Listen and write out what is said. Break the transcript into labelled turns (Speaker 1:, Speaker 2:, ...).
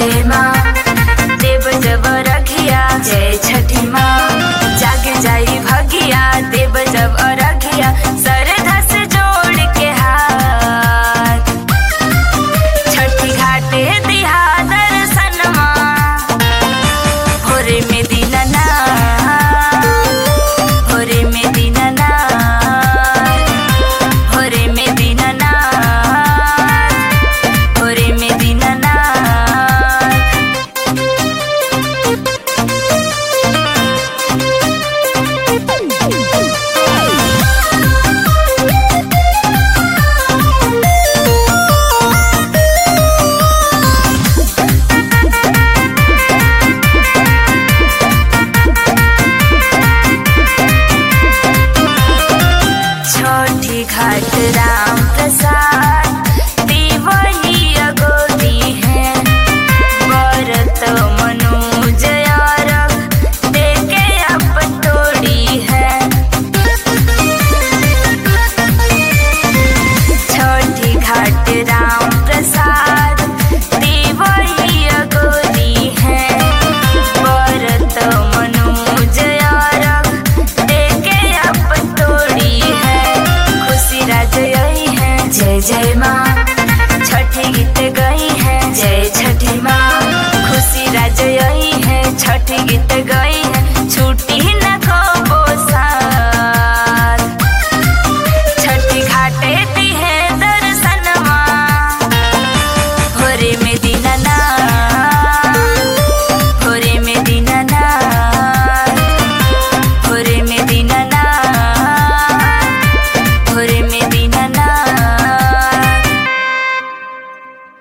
Speaker 1: जय माँ देव जब रखिया जय छठी माँ जागे जाई भगिया देव जब अरखिया सरधा से जोड़ के हाथ छठी घाटे दिहा दर्शनमा भोरे में दीनना भोरे में दीनना भोरे में दीनना भोरे में दीनना छोटी घाट राम प्रसाद देवही अगोदी है भरत मनोज यारक देके अब तोड़ी है छोटी घाट राम प्रसाद देवही अगोदी है भरत मनोज यारक देके अब तोड़ी है खुशी राज यही है जय जय माँ छठी गीत गई है जय छठी माँ